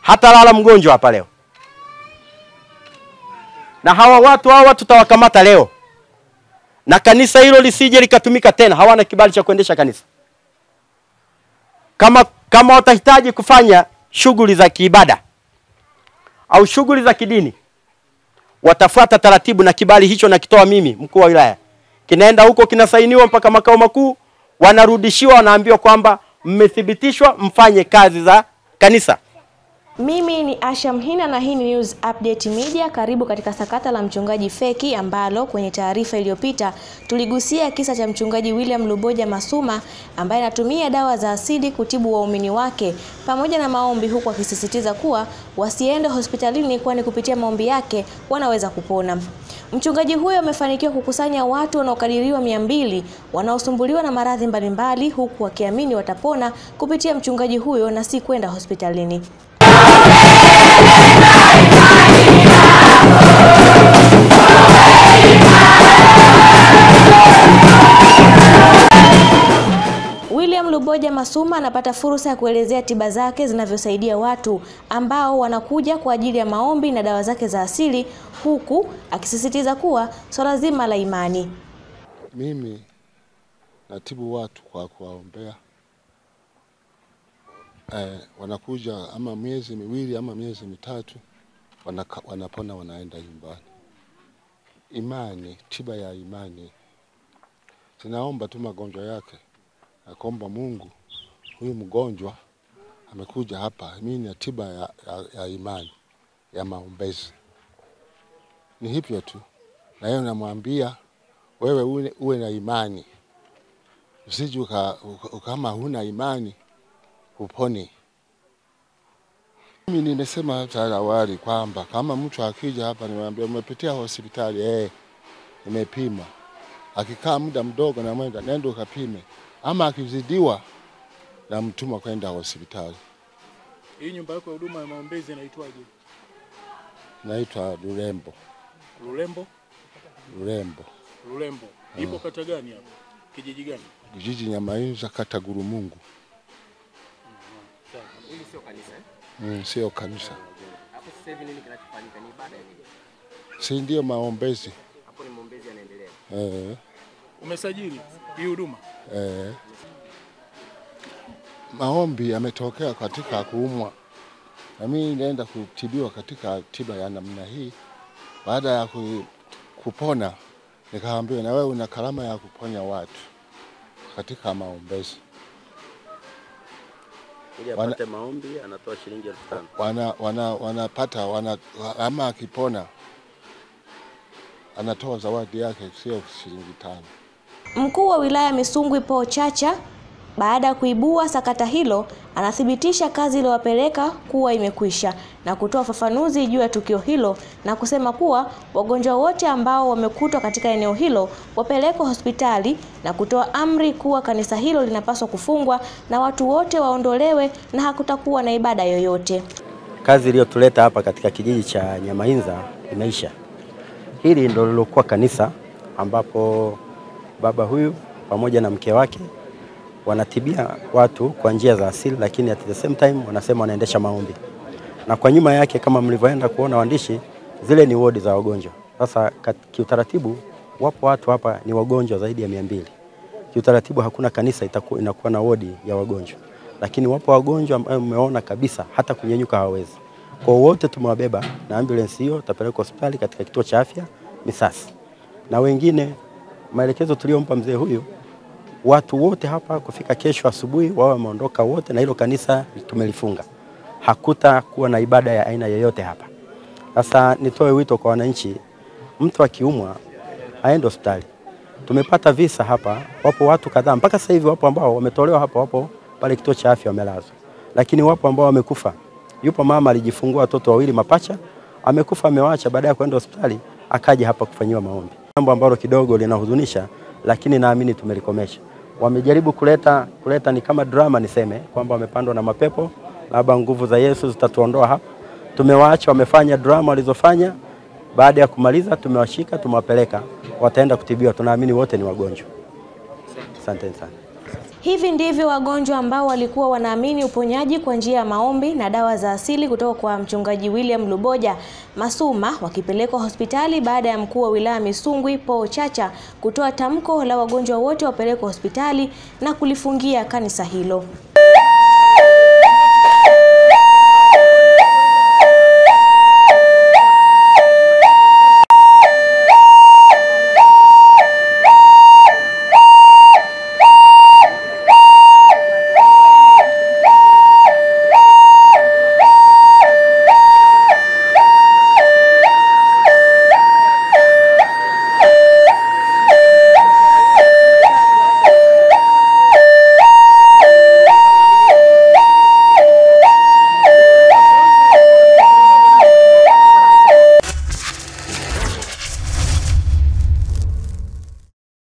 hata lala mgonjwa hapa leo, na hawa watu hawa tutawakamata leo, na kanisa hilo lisije likatumika tena. Hawana kibali cha kuendesha kanisa. Kama kama watahitaji kufanya shughuli za kiibada au shughuli za kidini, watafuata taratibu, na kibali hicho nakitoa mimi mkuu wa wilaya, kinaenda huko kinasainiwa mpaka makao makuu, wanarudishiwa, wanaambiwa kwamba mmethibitishwa mfanye kazi za kanisa. Mimi ni Asha Mhina na hii ni News Update Media. Karibu katika sakata la mchungaji feki ambalo kwenye taarifa iliyopita tuligusia kisa cha mchungaji William Luboja Masuma ambaye anatumia dawa za asili kutibu waumini wake pamoja na maombi, huku akisisitiza kuwa wasiende hospitalini kwani kupitia maombi yake wanaweza kupona. Mchungaji huyo amefanikiwa kukusanya watu wanaokadiriwa mia mbili wanaosumbuliwa na maradhi mbalimbali huku wakiamini watapona kupitia mchungaji huyo na si kwenda hospitalini. William Luboja Masuma anapata fursa ya kuelezea tiba zake zinavyosaidia watu ambao wanakuja kwa ajili ya maombi na dawa zake za asili huku akisisitiza kuwa swala zima la imani. Mimi natibu watu kwa kuwaombea. Eh, wanakuja ama miezi miwili ama miezi mitatu wanaka, wanapona wanaenda nyumbani. Imani, tiba ya imani. Tunaomba tu magonjwa yake, nakuomba Mungu, huyu mgonjwa amekuja hapa, mimi na tiba ya, ya, ya imani ya maombezi. Ni hivyo tu, na yeye namwambia wewe uwe, uwe na imani, usije uka, uka, kama huna imani upone. Mimi nimesema hata awali kwamba kama mtu akija hapa nimwambia umepitia hospitali eh, nimepima. Akikaa muda mdogo na mwenda nenda ukapime, ama akizidiwa na mtuma kwenda hospitali. Hii nyumba yako ya huduma ya maombezi inaitwaje? Naitwa Lulembo, Lulembo? Lulembo, Lulembo. Ipo kata gani hapo? Kijiji gani? kijiji Nyamainza, kata Gurumungu. Hili sio kanisa eh? Mm, sio kanisa, Hapo sasa hivi nini kinachofanyika? Ni ibada ya nini? si ndio maombezi Hapo ni maombezi yanaendelea. eh, Umesajili hii huduma? eh. Maombi yametokea katika kuumwa, na mimi naenda kutibiwa katika tiba ya namna hii. Baada ya ku, kupona, nikaambiwa na wewe una karama ya kuponya watu katika maombezi. Ili Wana- apate maombi anatoa shilingi elfu tano. wana, wana, wanapata wana, ama akipona anatoa zawadi yake, sio shilingi tano. Mkuu wa wilaya Misungwi Paul Chacha baada ya kuibua sakata hilo anathibitisha kazi iliyowapeleka kuwa imekwisha na kutoa ufafanuzi juu ya tukio hilo na kusema kuwa wagonjwa wote ambao wamekutwa katika eneo hilo wapelekwe hospitali na kutoa amri kuwa kanisa hilo linapaswa kufungwa na watu wote waondolewe na hakutakuwa na ibada yoyote. Kazi iliyotuleta hapa katika kijiji cha Nyamainza imeisha. Hili ndo lilokuwa kanisa ambapo baba huyu pamoja na mke wake wanatibia watu kwa njia za asili, lakini at the same time wanasema wanaendesha maombi, na kwa nyuma yake kama mlivyoenda kuona waandishi, zile ni wodi za wagonjwa. Sasa kat- kiutaratibu, wapo watu hapa ni wagonjwa zaidi ya mia mbili. Kiutaratibu hakuna kanisa itakuwa inakuwa na wodi ya wagonjwa, lakini wapo wagonjwa ambao umeona kabisa hata kunyenyuka hawawezi. Kwa wote tumewabeba na ambulance hiyo tapelekwa hospitali katika kituo cha afya Misasi, na wengine maelekezo tuliyompa mzee huyu watu wote hapa kufika kesho asubuhi wawe wameondoka wote, na hilo kanisa tumelifunga, hakuta kuwa na ibada ya aina yoyote hapa. Sasa nitoe wito kwa wananchi, mtu akiumwa aende hospitali. Tumepata visa hapa, wapo watu kadhaa mpaka sasa hivi, wapo ambao wametolewa hapa, wapo pale kituo cha afya wamelazwa, lakini wapo ambao wamekufa. Yupo mama alijifungua watoto wawili mapacha, amekufa, amewaacha, baada ya kwenda hospitali akaja hapa kufanyiwa maombi, jambo ambalo kidogo linahuzunisha, lakini naamini tumelikomesha. Wamejaribu kuleta kuleta ni kama drama, niseme kwamba wamepandwa na mapepo, labda nguvu za Yesu zitatuondoa hapa. Tumewaacha wamefanya drama walizofanya. Baada ya kumaliza, tumewashika tumewapeleka, wataenda kutibiwa. Tunaamini wote ni wagonjwa. Asanteni sana. Hivi ndivyo wagonjwa ambao walikuwa wanaamini uponyaji kwa njia ya maombi na dawa za asili kutoka kwa mchungaji William Luboja Masuma wakipelekwa hospitali baada ya mkuu wa wilaya Misungwi Paul Chacha kutoa tamko la wagonjwa wote wapelekwa hospitali na kulifungia kanisa hilo.